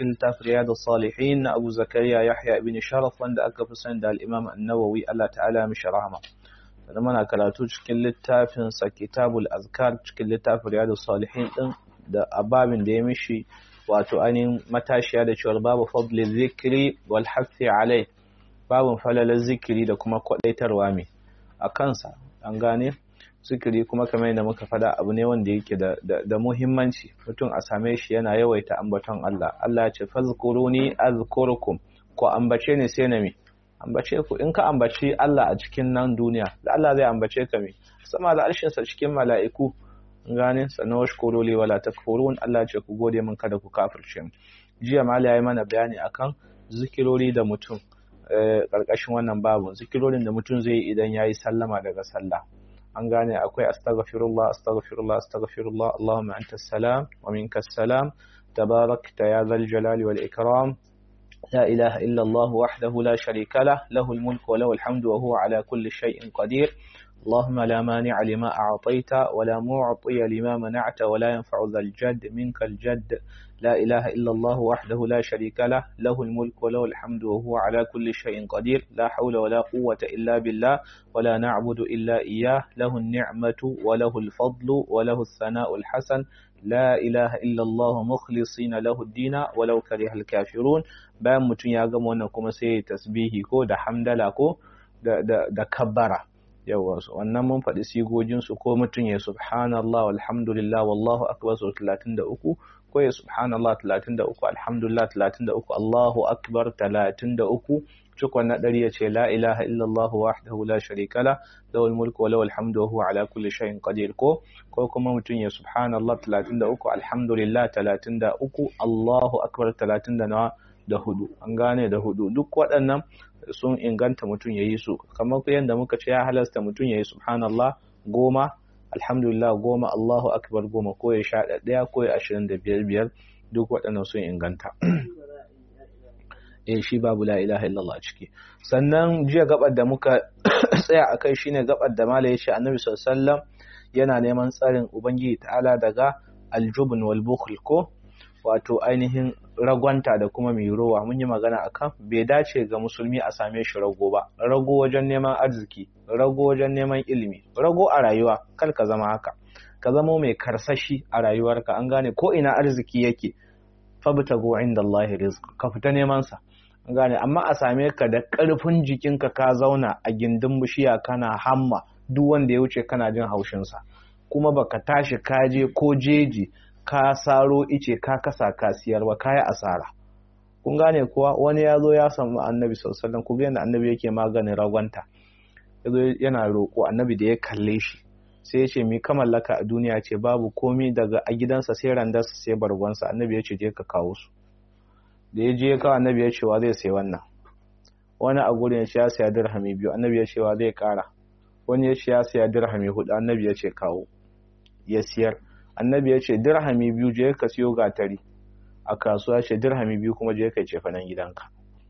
cikin littafin Riyadus Salihin na Abu Zakariya Yahya ibn Sharaf wanda aka fi sani da al-Imam An-Nawawi Allah ta'ala mishi rahama sannan muna karatu cikin littafin sa Kitabul Azkar cikin littafin Riyadus Salihin din da ababin da ya mishi wato ainihin matashiya da cewar babu fadli zikri wal hafi alai babun falalar zikiri da kuma kwadaitarwa mai a kansa an gane zikiri kuma kamar yadda muka fada abu ne wanda yake da, da, muhimmanci mutum a same shi yana yawaita ambaton Allah Allah ya ce fazkuruni azkurukum ko ambace ni sai na mi ambace ku in ka ambaci Allah a cikin nan duniya da Allah zai ambace ka mi sama da arshin sa cikin mala'iku gane sannan washkuru li wala takfurun Allah ce ku gode min kada ku kafirce mu jiya mali yayi mana bayani akan zikirori da mutum karkashin wannan babu zikirorin da mutum zai yi idan yayi sallama daga sallah an gane akwai astaghfirullah astaghfirullah astaghfirullah Allahumma antas salam wa minkas salam tabarakta ya zal jalali wal ikram لا إله إلا الله وحده لا شريك له له الملك وله الحمد وهو على كل شيء قدير اللهم لا مانع لما أعطيت ولا معطي لما منعت ولا ينفع ذا الجد منك الجد لا إله إلا الله وحده لا شريك له له الملك وله الحمد وهو على كل شيء قدير لا حول ولا قوة إلا بالله ولا نعبد إلا إياه له النعمة وله الفضل وله الثناء الحسن لا إله إلا الله مخلصين له الدين ولو كره الكافرون bayan mutum ya gama wannan kuma sai tasbihi ko da hamdala ko da, da, da kabbara yawa wannan mun faɗi sigojinsu ko mutum ya subhanallah walhamdulillah wallahu akbar sau 33 ko ya subhanallah 33 alhamdulillah 33 Allahu akbar 33 cikon na ɗari ya ce la ilaha illallah wahdahu la sharika la lahul mulku wa lahul hamdu wa huwa ala kulli shay'in qadir ko ko kuma mutum ya subhanallah 33 alhamdulillah 33 Allahu akbar 30 da nawa da hudu an gane da hudu duk waɗannan sun inganta mutum ya yi su kamar yadda muka ce ya halasta mutum ya yi subhanallah goma alhamdulillah goma Allahu akbar goma ko ya sha ɗaya ko ya ashirin da biyar biyar duk waɗannan sun inganta eh shi babu la ilaha illallah ciki sannan jiya gabar da muka tsaya a kai shine gabar da mala ya ce annabi sallallahu yana neman tsarin ubangiji ta'ala daga aljubun wal bukhl ko wato ainihin ragwanta da kuma mai rowa mun yi magana akan bai dace ga musulmi a same shi rago ba rago wajen neman arziki rago wajen neman ilimi rago a rayuwa kar ka zama haka ka zama mai karsashi a rayuwarka an gane ko ina arziki yake fabtagu inda Allah rizq ka fita neman sa an gane amma a same ka da karfin jikinka ka zauna a gindin bishiya kana hamma duk wanda ya wuce kana jin haushin sa kuma baka tashi kaje ko jeji ka saro ice ka kasa ka siyar ba kaya asara kun gane kuwa wani ya zo ya samu annabi sallallahu ku ga yadda annabi yake maganin ragwanta yazo yana roƙo annabi da ya kalle shi sai ya ce mi ka mallaka a duniya ce babu komi daga a gidansa sai randarsa sai bargonsa annabi ya ce je ka kawo su da ya je ya kawo annabi ya ce wa zai sai wannan wani a gurin ya ce ya saya dirhami biyu annabi ya ce wa zai kara wani ya ce ya saya dirhami hudu annabi ya ce kawo ya siyar annabi ya ce dirhami biyu je ka siyo gatari a kasuwa ce dirhami biyu kuma je ka cefa nan gidanka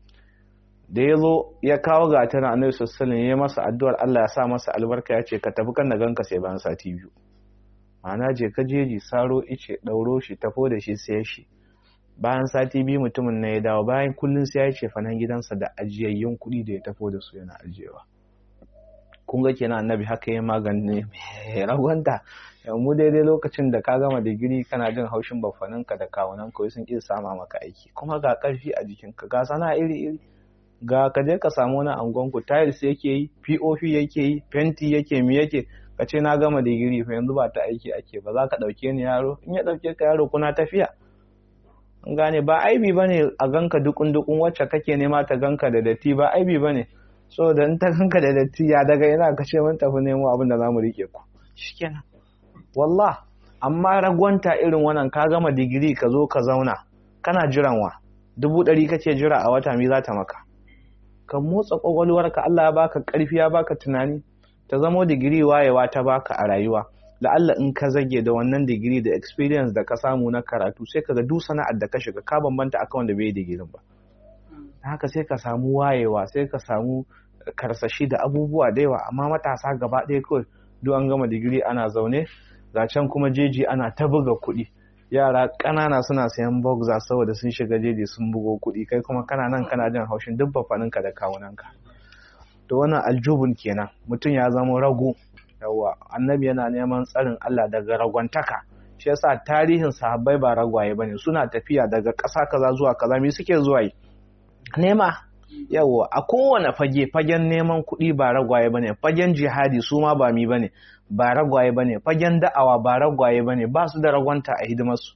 da ya zo ya kawo gatarin annabi sassalin ya masa addu'ar Allah ya sa masa albarka ya ce ka tafi kan na ganka sai bayan sati biyu ma'ana je ka jeji saro ice ɗauro shi tafo da shi sai shi bayan sati biyu mutumin na ya dawo bayan kullum sai ya ce fanan gidansa da ajiyayyun kuɗi da ya tafo da su yana ajiyewa kun ga kenan annabi haka ya magani mai ragwanta mu daidai lokacin da ka gama digiri kana jin haushin bafaninka da kawunan kawai sun ƙi sama maka aiki kuma ga ƙarfi a jikinka ga sana iri iri ga ka je ka samu wani angonku tiles yake yi pop yake yi fenti yake mi yake ka ce na gama digiri fa yanzu ba ta aiki ake ba za ka ɗauke ni yaro in ya ɗauke ka yaro kuna tafiya an gane ba aibi ba ne a ganka dukun dukun wacce kake nema ta ganka da datti ba aibi ba ne so da in ta ganka da datti ya daga yana ka ce mun tafi nemo abin da za mu riƙe ku shikenan wallah amma ragwanta irin wannan ka gama digiri ka zo ka zauna kana jiran wa dubu ɗari kake jira a wata mi za ta maka ka motsa ƙwaƙwalwarka Allah ya baka ƙarfi ya baka tunani ta zamo digiri wayewa ta baka a rayuwa la'alla in ka zage da wannan digiri da experience da ka samu na karatu sai ka ga duk sana'ar da ka shiga ka bambanta akan wanda bai digirin ba haka sai ka samu wayewa sai ka samu karsashi da abubuwa da yawa amma matasa gaba ɗaya kawai duk an gama digiri ana zaune ga can kuma jeji ana ta buga kuɗi yara ƙanana suna sayan boxer saboda sun shiga jeji sun bugo kuɗi kai kuma kana nan kana jin haushin duk bafaninka da kawunanka to wannan aljubun kenan mutum ya zama rago yawa annabi yana neman tsarin Allah daga ragwantaka shi yasa tarihin sahabbai ba ragwaye bane suna tafiya daga ƙasa kaza zuwa kaza me suke zuwa yi nema yawa a kowane fage fagen neman kuɗi ba ragwaye bane fagen jihadi su ma ba mi bane ba ragwaye bane fagen da'awa ba ragwaye bane ba su da ragwanta a hidimarsu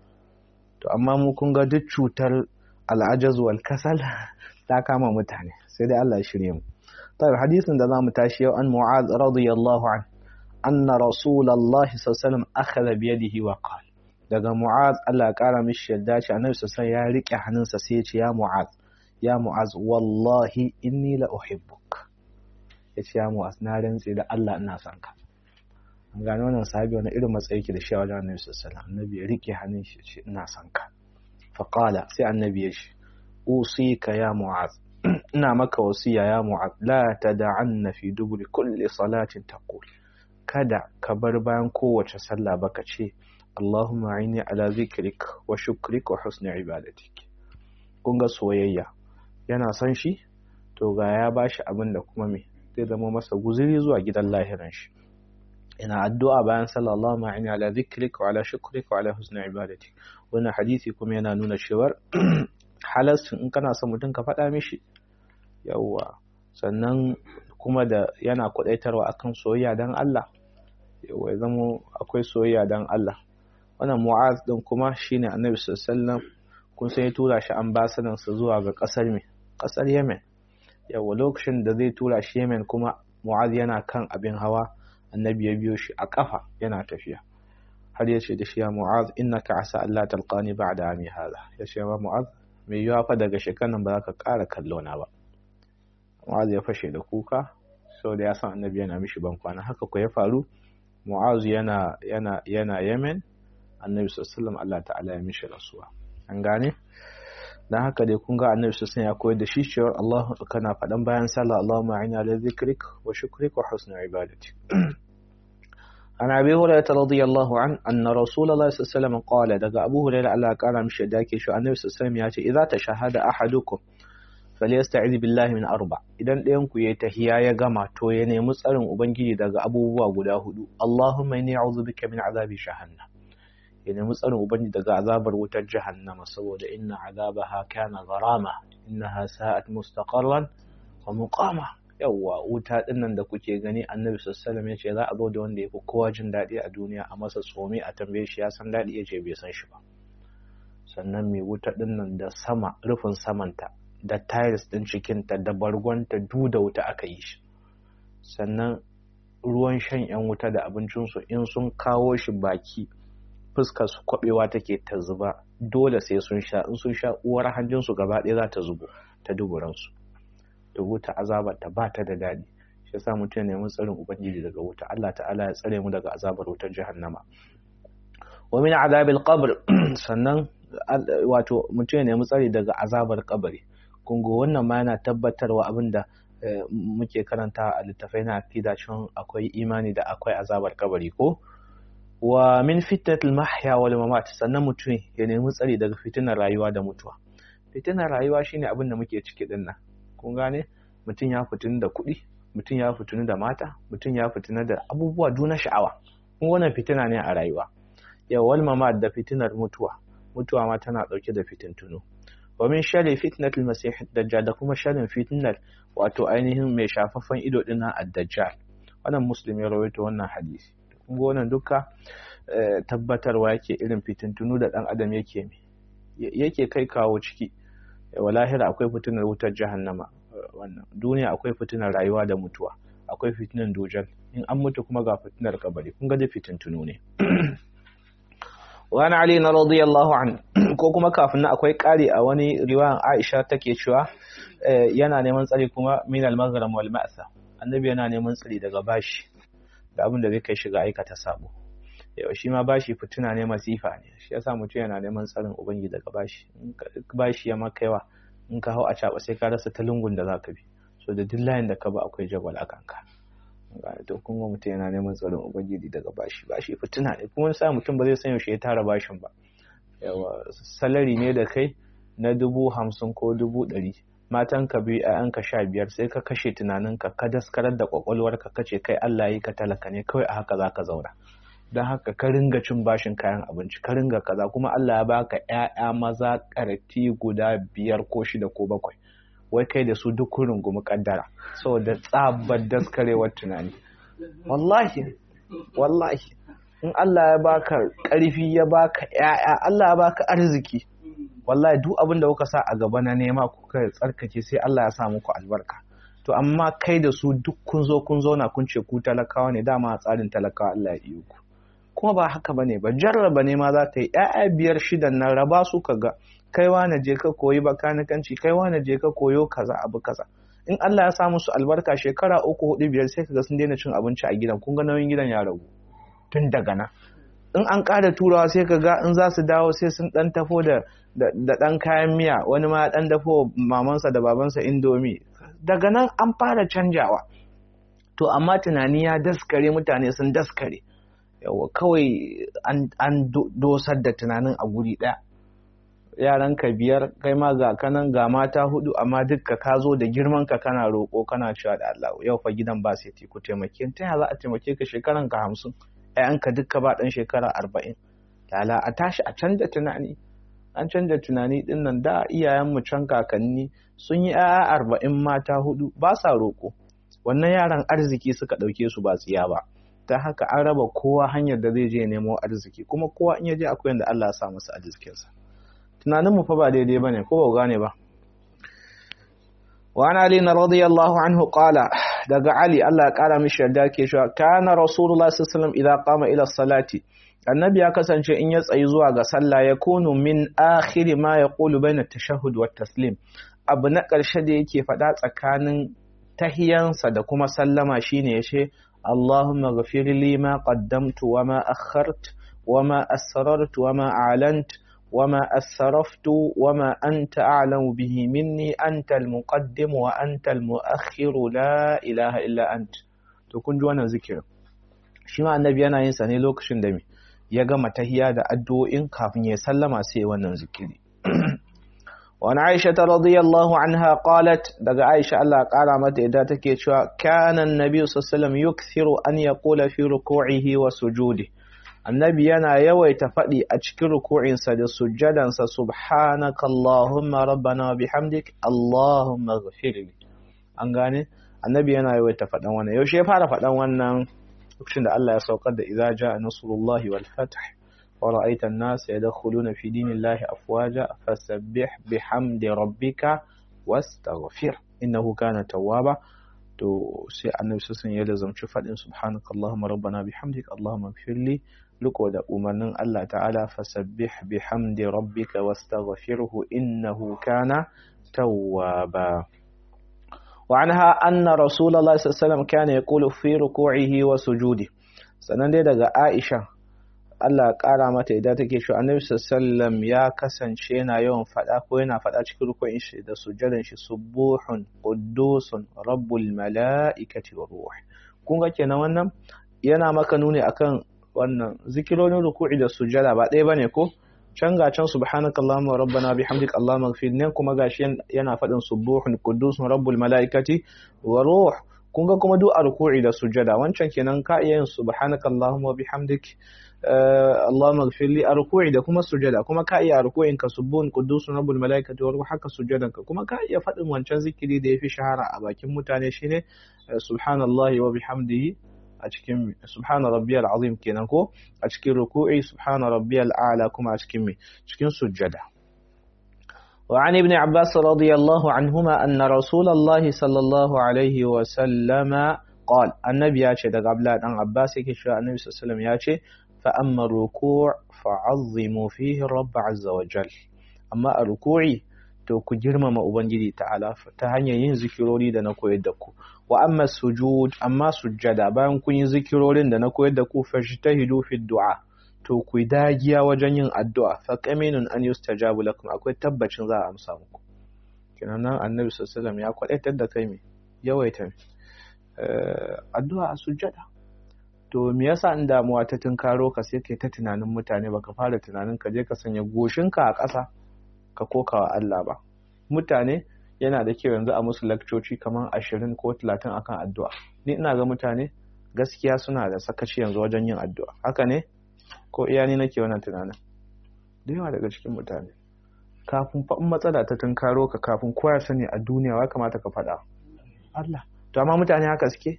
to amma mu kun ga duk cutar al'ajaz wal kasal ta kama mutane sai dai Allah ya shirye mu طيب حديث ده زعما تاشي عن معاذ رضي الله عنه أن رسول الله صلى الله عليه وسلم أخذ بيده وقال daga Mu'az Allah ya kara mishi yadda shi Annabi sallallahu ya rike hannunsa sai ya ce ya Mu'az ya Mu'az wallahi inni la uhibbuk yace ya Mu'az na rantse da Allah ina son ka an gano wannan sahabi wani irin matsayi yake da shi a wajen Annabi sallallahu alaihi Annabi ya rike hannun shi ya ce ina son ka fa qala sai Annabi ya ce usika ya Mu'az ina maka wasiya ya Mu'az la tad'anna fi duburi kulli salatin taqul kada ka bar bayan kowace sallah baka ce Allahumma aini ala zikrik wa shukrik wa husni ibadatik kun ga soyayya yana son shi to ga ya bashi abin da kuma me zai zama masa guzuri zuwa gidan lahiran shi ina addu'a bayan sallah Allahumma aini ala zikrik wa ala shukrik wa ala husni ibadatik wannan hadisi kuma yana nuna cewa halastin in kana son mutum ka faɗa mishi yawwa sannan kuma da yana kwadaitarwa akan soyayya dan Allah yawwa ya zama akwai soyayya dan Allah wannan mu'az din kuma shine annabi sallallahu alaihi wasallam kun sai ya tura shi ambasadan sa zuwa ga kasar me kasar Yemen yawwa lokacin da zai tura shi Yemen kuma mu'az yana kan abin hawa annabi ya biyo shi a kafa yana tafiya har ya ce da shi ya mu'az innaka asa Allah talqani ba'da ami hada ya ce ma mu'az mai yiwa fa daga shekaran ba za ka ƙara kallo na ba Mu'az ya fashe da kuka saboda ya san annabi yana mishi ban kwana haka ko ya faru Mu'az yana yana yana Yemen annabi sallallahu Allah ta'ala ya mishi rasuwa an gane dan haka dai kun ga annabi sallallahu ya koyar da shi cewa Allah kana faɗan bayan sallah Allahumma a'inna ala zikrik wa shukrik wa husni ibadatik عن أبي هريرة رضي الله عنه أن رسول الله صلى الله عليه وسلم قال دقى أبو هريرة الله قال مش داكي شو النبي صلى الله عليه وسلم ياتي إذا تشهد أحدكم فليستعذ بالله من أربع إذا ɗayanku ya tahiya ya gama to ya nemi tsarin ubangiji daga abubuwa guda hudu Allahumma inni a'udhu bika min azabi jahannam ya nemi tsarin ubangiji daga azabar wutar jahannama saboda inna azabaha kana gharama innaha sa'at mustaqarran wa muqama yawwa wuta dinnan da kuke gani annabi sallallahu ya ce za a zo da wanda ya fi kowa jin daɗi a duniya a masa tsomi a tambaye shi ya san daɗi ya ce bai san shi ba sannan mai wuta dinnan da sama rufin samanta da tiles din cikinta da bargonta du da wuta aka yi shi sannan ruwan shan yan wuta da abincinsu in sun kawo shi baki fuskar su kwabewa take ta zuba dole sai sun sha in sun sha uwar hanjinsu gaba ɗaya za ta zubo ta duburansu da wuta azabar ta ba ta da daɗi shi yasa mutum ya nemi tsarin ubangiji daga wuta Allah ta'ala ya tsare mu daga azabar wutar jahannama wa min azabil qabr sannan wato mutum ya nemi tsari daga azabar kabari kun ga wannan ma yana tabbatarwa abinda muke karanta a littafai na aqida cewa akwai imani da akwai azabar kabari ko wa min fitnatil mahya wal mamat sannan mutum ya nemi tsari daga fitinar rayuwa da mutuwa fitinar rayuwa shine abin da muke ciki dinnan kun gane mutum ya fitini da kuɗi mutum ya fitini da mata mutum ya fitini da abubuwa juna sha'awa kun wannan fitina ne a rayuwa yau wal mama da fitinar mutuwa mutuwa ma tana ɗauke da fitintunu wa min sharri fitnatil masih dajjal da kuma sharrin fitnar wato ainihin mai shafaffen ido din nan ad-dajjal wannan muslim ya rawaito wannan hadisi kun ga wannan duka tabbatarwa yake irin fitintunu da dan adam yake yake kai kawo ciki walahira akwai fitinar wutar jahannama wannan duniya akwai fitinar rayuwa da mutuwa akwai fitinar dujal in an mutu kuma ga fitinar kabari kun ga fitin tunu ne wani ali na radiyallahu an ko kuma kafin na akwai kari a wani riwayan aisha take cewa yana neman tsari kuma min al-maghrib wal ma'sa annabi yana neman tsari daga bashi da abin da zai kai shiga aikata sabo yau shi ma bashi fitina ne masifa ne shi yasa mutum yana neman tsarin ubangi daga bashi bashi ya maka yawa in ka hau a caɓa sai ka rasa ta lungun da zaka bi so da duk layin da ka ba akwai jagwal a kanka to kun ga mutum yana neman tsarin ubangiji daga bashi bashi fitina ne kuma wani sa mutum ba zai san yaushe ya tara bashin ba yawa salari ne da kai na dubu hamsin ko dubu ɗari matan ka biyu ka sha biyar sai ka kashe tunaninka ka daskarar da kwakwalwarka ka ce kai Allah yi ka talaka ne kawai a haka za ka zauna don haka ka ringa cin bashin kayan abinci ka ringa kaza kuma Allah ya baka ƴaƴa maza ƙarti guda biyar ko shida ko bakwai wai kai da su duk kurin gumi kaddara saboda tsabar daskarewar tunani wallahi wallahi in Allah ya baka ƙarfi ya baka ƴaƴa Allah ya baka arziki wallahi duk abin da kuka sa a gaba na nema kuka tsarkake sai Allah ya sa muku albarka to amma kai da su duk kun zo kun zauna kun ce ku talakawa ne dama a tsarin talakawa Allah ya iyo ku kuma ba haka bane ba jarraba ne ma za ta yi ƴaƴa biyar shidan nan raba su ka ga kai na je ka koyi bakanikanci kai na je ka koyo kaza abu kaza in Allah ya sa musu albarka shekara uku hudu biyar sai kaga sun daina cin abinci a gidan kun ga nauyin gidan ya ragu tun daga nan in an ƙara turawa sai kaga in za su dawo sai sun dan tafo da da ɗan kayan miya wani ma ɗan dafo mamansa da babansa indomi daga nan an fara canjawa to amma tunani ya daskare mutane sun daskare yawa kawai an dosar da tunanin a guri ɗaya yaran ka biyar kai ma ga kanan ga mata hudu amma dukka ka zo da girman ka kana roƙo kana cewa da Allah yau fa gidan ba sai ku taimake ta ya za a taimake ka shekaran ka hamsin ƴaƴanka dukka ba ɗan shekara arba'in lala a tashi a canza tunani an canza tunani din nan da iyayenmu can kakanni sun yi ‘ya'ya arba'in mata hudu ba sa roƙo wannan yaran arziki suka ɗauke su ba tsiya ba ta haka an raba kowa hanyar da zai je nemo arziki kuma kowa in ya je akwai yadda Allah ya sa masa arzikinsa tunaninmu fa ba daidai ba ne ko ba gane ba وعن علي رضي الله عنه قال daga Ali Allah ya kara mishi yarda ke cewa kana rasulullah sallallahu alaihi wasallam idza qama ila salati annabi ya kasance in ya tsayi zuwa ga sallah ya kunu min akhiri ma ya ƙulu bai na tashahud wa taslim abu na ƙarshe da yake faɗa tsakanin tahiyansa da kuma sallama shine ya ce Allahumma ghafir li ma qaddamtu wa ma akhart wa ma asrartu wa ma a'lant wa ma asraftu wa ma anta a'lamu bihi minni anta al-muqaddim wa anta al-mu'akhkhir la ilaha illa ant to kun ji wannan zikirin shi ma annabi yana yin sa ne lokacin da me ya gama tahiya da addu'o'in kafin ya sallama sai wannan zikiri. Wani Aisha ta radiyallahu anha qalat daga Aisha Allah ƙara mata yadda take cewa kanan Nabi sallallahu yukthiru an yaqula fi ruku'ihi wa sujudi. Annabi yana yawaita faɗi a cikin ruku'insa da sujjadansa subhanaka Allahumma rabbana wa bihamdik Allahumma ghafirli. An gane? Annabi yana yawaita faɗan wannan. Yaushe ya fara faɗan wannan lokacin da Allah ya saukar da idza jaa nasrullahi wal fath wa ra'aita an-nas yadkhuluna fi dinillahi afwaja fasabbih bihamdi rabbika wastaghfir innahu kana tawwaba to sai annabi sun ya lazamci fadin subhanakallahumma rabbana bihamdik allahumma ighfirli liko da umarnin Allah ta'ala fasabbih bihamdi rabbika wastaghfirhu innahu kana tawwaba وعنها أن رسول الله صلى الله عليه وسلم كان يقول في ركوعه وسجوده sannan dai daga Aisha Allah ƙara mata idan take shi Annabi sallallahu ya kasance yana yawan faɗa ko yana faɗa cikin rukunin shi da sujjadan shi subuhun quddusun rabbul mala'ikati wa ruh kun ga kenan wannan yana maka nuni akan wannan zikirorin ruku'i da sujjada ba ɗaya bane ko can ga can subhanaka allahumma rabbana bihamdik allahumma ighfir nan kuma gashi yana faɗin subuhun quddus rabbul malaikati wa ruh kun ga kuma duk a ruku'i da sujada wancan kenan ka iya yin subhanaka allahumma bihamdik allahumma ighfir li a ruku'i da kuma sujada kuma ka iya a ruku'in ka subuhun quddus rabbul malaikati wa ruh haka sujadan ka kuma ka iya faɗin wancan zikiri da yafi shahara a bakin mutane shine subhanallahi wa bihamdihi a cikin subhana rabbiyal azim kenan ko a cikin ruku'i subhana rabbiyal a'la kuma a cikin cikin sujjada وعن ابن عباس رضي الله عنهما أن رسول الله صلى الله عليه وسلم قال النبي ياتي دغ عبد بن عباس yake cewa annabi sallallahu alaihi wasallam yace fa amma ruku' fa'azzimu fihi rabb azza wa jal amma a ruku'i to ku girmama ubangiji ta'ala ta hanyar yin zikirori da na koyar da ku wa amma sujud amma sujjada bayan kun yi zikirorin da na koyar da ku fajtahidu fi du'a to ku dagiya wajen yin addu'a fa qaminun an yustajabu lakum akwai tabbacin za a amsa muku kenan nan annabi sallallahu ya kwadaitar da kai me yawaita addu'a a sujjada to me yasa in damuwa ta tunkaro ka sai kai ta tunanin mutane baka fara tunanin ka je ka sanya goshinka a ƙasa ka koka wa Allah ba mutane yana da kyau yanzu a musu lakcoci kamar ashirin ko talatin akan addu'a ni ina ga mutane gaskiya suna da sakaci yanzu wajen yin addu'a haka ne ko iya ni nake wannan tunanin da yawa daga cikin mutane kafin faɗin matsala ta tunkaro ka kafin kowa sani a duniya ya kamata ka faɗa Allah to amma mutane haka suke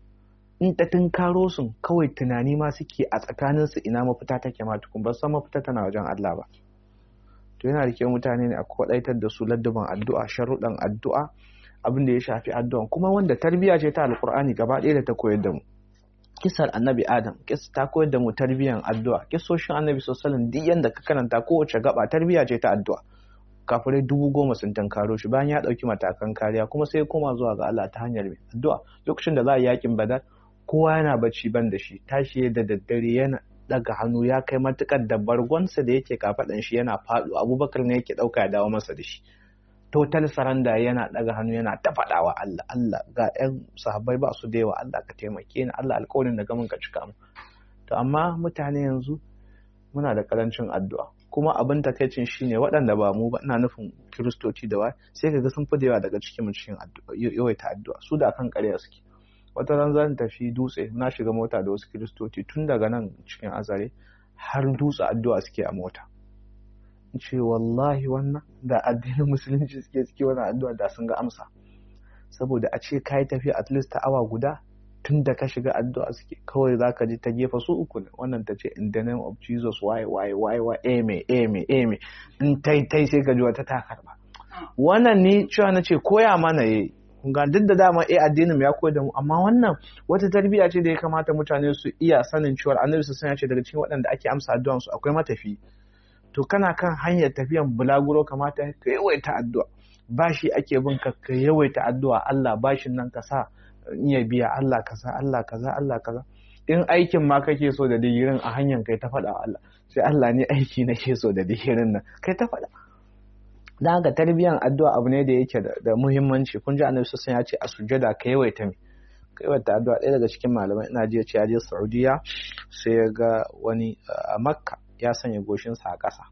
in ta tunkaro sun kawai tunani ma suke a tsakaninsu ina mafita take ma tukun ba san mafita tana wajen Allah ba to yana da kyau mutane ne a kwadaitar da su ladduban addu'a sharuɗan addu'a abin da ya shafi addu'a kuma wanda tarbiyya ce ta alkur'ani gaba ɗaya da ta koyar da mu kisar annabi adam kis ta koyar da mu tarbiyyan addu'a kisoshin annabi sallallahu duk yanda ka karanta kowace gaba tarbiyya ce ta addu'a kafirai dubu goma sun tankaro shi bayan ya ɗauki matakan kariya kuma sai koma zuwa ga Allah ta hanyar addu'a lokacin da za a yi yakin badar kowa yana bacci ban da shi tashi da daddare yana daga hannu ya kai matukar da bargonsa da yake kafaɗan shi yana faɗo abubakar ne yake ɗauka ya dawo masa da shi total saranda yana daga hannu yana ta faɗawa Allah Allah ga ƴan sahabbai ba su da yawa Allah ka taimake ni Allah alƙawarin da gamin ka cika mu to amma mutane yanzu muna da karancin addu'a kuma abin takaicin shine waɗanda ba mu ba ina nufin kiristoci da wa sai kaga sun fi da yawa daga cikin mu cikin addu'a yawaita addu'a su da akan ƙarya suke wata ran zan tafi dutse na shiga mota da wasu kiristoci tun daga nan cikin azare har dutse addu'a suke a mota ce wallahi wannan da addinin musulunci suke suke wannan addu'a da sun ga amsa saboda a ce kai tafiya at least ta awa guda tun da ka shiga addu'a suke kawai zaka ji ta gefa su uku ne wannan ta ce in the name of Jesus why why why why ame ame ame in tai tai sai ka ji wata ta karba wannan ni cewa na ce koya mana yayi ga duk da dama eh addinin ya koyar da mu amma wannan wata tarbiyya ce da ya kamata mutane su iya sanin cewa annabi su ya ce daga cikin waɗanda ake amsa addu'an su akwai matafi to kana kan hanyar tafiyan bulaguro kamata ka yawaita addu'a bashi ake bin ka ka yawaita addu'a Allah bashin nan ka sa iya biya Allah kaza Allah kaza Allah kaza in aikin ma kake so da digirin a hanyar kai ta faɗa Allah sai Allah ne aiki nake so da digirin nan kai ta faɗa dan haka tarbiyyar addu'a abu ne da yake da muhimmanci kun ji annabi sassan ya ce a sujjada ka yawaita mi ka yawaita addu'a ɗaya daga cikin malamai ina ji ce ya je Saudiya sai ya ga wani a Makka ya sanya goshinsa a ƙasa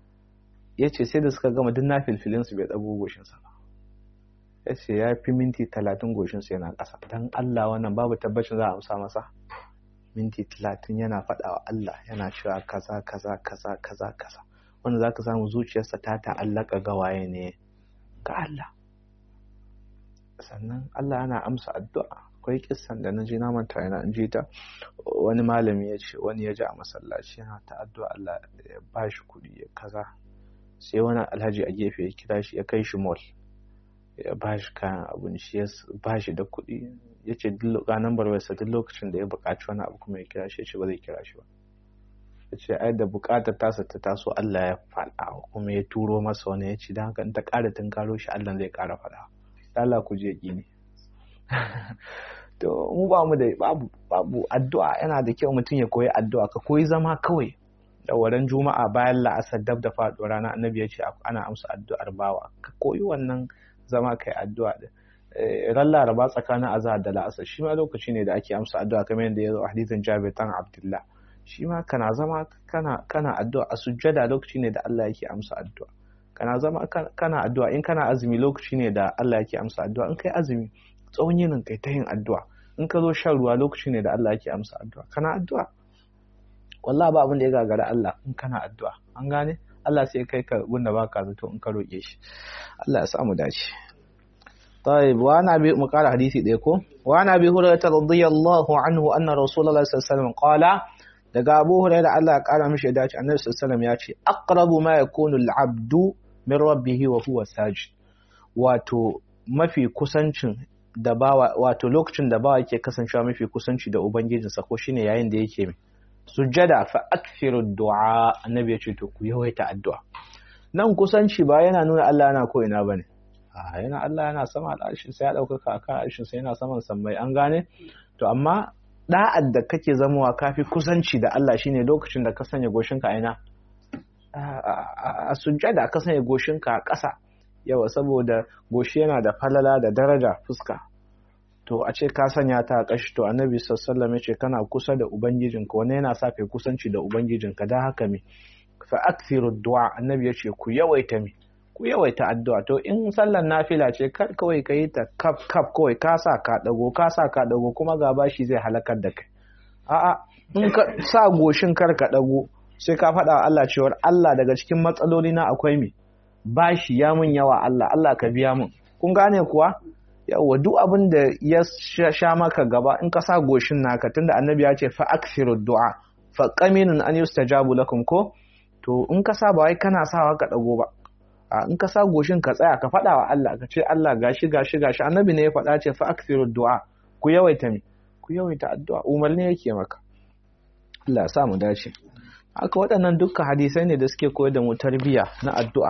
ya ce sai da suka gama duk na filfilin su bai ɗago goshinsa ba ya ce ya fi minti talatin goshinsa yana ƙasa dan Allah wannan babu tabbacin za a amsa masa minti talatin yana faɗawa Allah yana cewa kaza kaza kaza kaza kaza wanda za ka samu zuciyarsa ta ta'allaka gawaye ne ga Allah sannan Allah yana amsa addu'a akwai kissan da na ji na manta yana in ji ta wani malami ya ce wani ya ji a masallaci yana ta addu'a Allah ya ba shi kuɗi ya kaza sai wani alhaji a gefe ya kira shi ya kai shi mall ya ba shi kayan abinci ya ba shi da kuɗi ya ce ga nambar wayarsa duk lokacin da ya buƙaci wani abu kuma ya kira shi ya ce ba zai kira shi ba ya ce ai da bukatar tasa ta taso Allah ya faɗa kuma ya turo masa wani ya ce don haka in ta ƙara tunkaro shi Allah zai ƙara faɗa Allah ku je gini to mu ba mu da babu babu addu'a yana da kyau mutum ya koyi addu'a ka koyi zama kawai da waran juma'a bayan la'asar dab da faɗo rana annabi ya ce ana amsa addu'ar bawa ka koyi wannan zama kai addu'a din ran laraba tsakanin azhar da la'asar shi ma lokaci ne da ake amsa addu'a kamar yadda ya zo a hadisin Jabir dan Abdullah shi ma kana zama kana kana addu'a a sujjada lokaci ne da Allah yake amsa addu'a kana zama kana addu'a in kana azumi lokaci ne da Allah yake amsa addu'a in kai azumi tsawon yinin kai ta yin addu'a in ka zo shan ruwa lokaci ne da Allah yake amsa addu'a kana addu'a wallahi ba abin da ya gagara Allah in kana addu'a an gane Allah sai kai ka gunda baka zato in ka roƙe shi Allah ya samu dace طيب وانا ابي مقال حديثي ديكو وانا ابي هريره رضي الله عنه ان رسول الله صلى الله عليه وسلم قال daga Abu Hurairah Allah ya kara mishi dace Annabi sallallahu alaihi wasallam ya ce aqrabu ma yakunu al-abdu min rabbih wa huwa sajid wato mafi kusancin da bawa wato lokacin da bawa yake kasancewa mafi kusanci da ubangijinsa ko shine yayin da yake sujjada fa akthiru du'a annabi ya ce to ku yawaita addu'a nan kusanci ba yana nuna Allah yana ko ina bane a yana Allah yana sama al'arshin sai ya daukaka akan al'arshin sai yana saman sammai an gane to amma da'ad da kake zamowa kafi kusanci da Allah shine lokacin da ka sanya goshinka aina a sujjada ka sanya goshinka a ƙasa yawa saboda goshi yana da falala da daraja fuska to a ce ka sanya ta a kashi to annabi sallallahu ya ce kana kusa da ubangijinka wani yana sa kai kusanci da ubangijinka dan haka me fa akthiru du'a annabi ya ce ku yawaita me ku yawaita addu'a to in sallar nafila ce kar kawai ka yi ta kaf kaf kawai ka sa ka dago ka sa ka dago kuma ga bashi zai halakar da kai a'a in ka sa goshin kar ka dago sai ka faɗa wa Allah cewar Allah daga cikin matsaloli na akwai me bashi ya mun yawa Allah Allah ka biya mun kun gane kuwa yawa duk abin da ya sha maka gaba in ka sa goshin naka tunda annabi ya ce fa akthiru du'a fa qaminun an yustajabu lakum ko to in ka sa ba wai kana sawa ka dago ba a in ka sa goshin ka tsaya ka faɗa wa Allah ka ce Allah gashi gashi gashi annabi ne ya faɗa ce fa akthiru du'a ku yawaita me ku yawaita addu'a umarni yake maka Allah ya sa mu dace haka waɗannan dukkan hadisai ne da suke koyar da mu tarbiyya na addu'a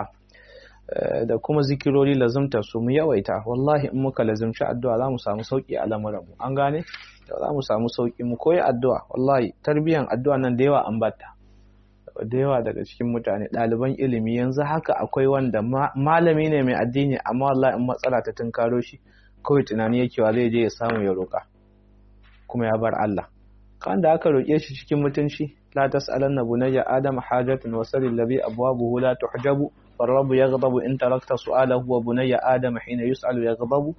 da kuma zikirori lazumta su mu yawaita wallahi in muka lazumci addu'a za mu samu sauki a lamuran mu an gane za mu samu sauki mu koyi addu'a wallahi tarbiyyan addu'a nan da yawa an batta da yawa daga cikin mutane ɗaliban ilimi yanzu haka akwai wanda malami ne mai addini amma wallahi in matsala ta tunkaro shi kawai tunani yake wa zai je ya samu ya roƙa kuma ya bar Allah kan da aka roƙe shi cikin mutunci la tas'alanna bunayya adam hajatun wa salil ladhi abwabuhu la tuhjabu فالرب يغضب إن تركت سؤاله وبني آدم حين يسأل يغضب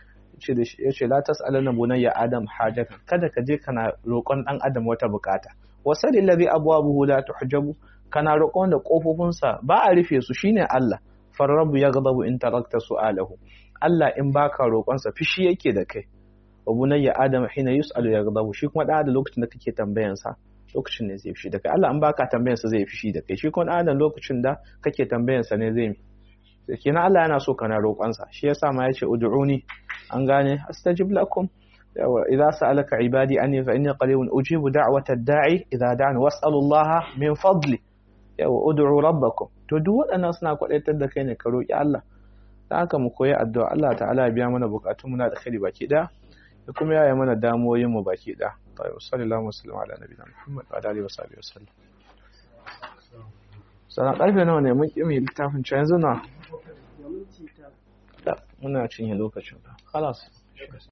yace la tas'alana bunayya adam hajatan kada ka je kana roƙon dan adam wata bukata wasal allazi abwabuhu la tuhjabu kana roƙon da kofofinsa ba a rufe su shine Allah farrabu yaghdabu in tarakta su'alahu Allah in baka roƙon sa fishi yake da kai wa bunayya adam hina yus'alu yaghdabu shi kuma da lokacin da kake tambayan sa lokacin ne zai fishi da kai Allah an baka tambayan sa zai fishi da kai shi kuma adam lokacin da kake tambayan sa ne zai mi kenan Allah yana so kana roƙon sa shi yasa ma yace ud'uni an gane astajib lakum yawa idza sa'alaka ibadi anni fa inni qaribun ujibu da'wata da'i idza da'an was'alu Allah min fadli yawa ud'u rabbakum to duk waɗannan suna kwadaitar da kai ne ka roƙi Allah dan haka mu koyi addu'a Allah ta'ala ya biya mana bukatun mu na da khairi baki da da kuma yaya mana damuwoyin mu baki da tayyib sallallahu alaihi wa ala nabiyina muhammad wa alihi wa sahbihi wasallam sana karfe nawa ne mun kimi littafin can yanzu na muna cinye lokacin khalas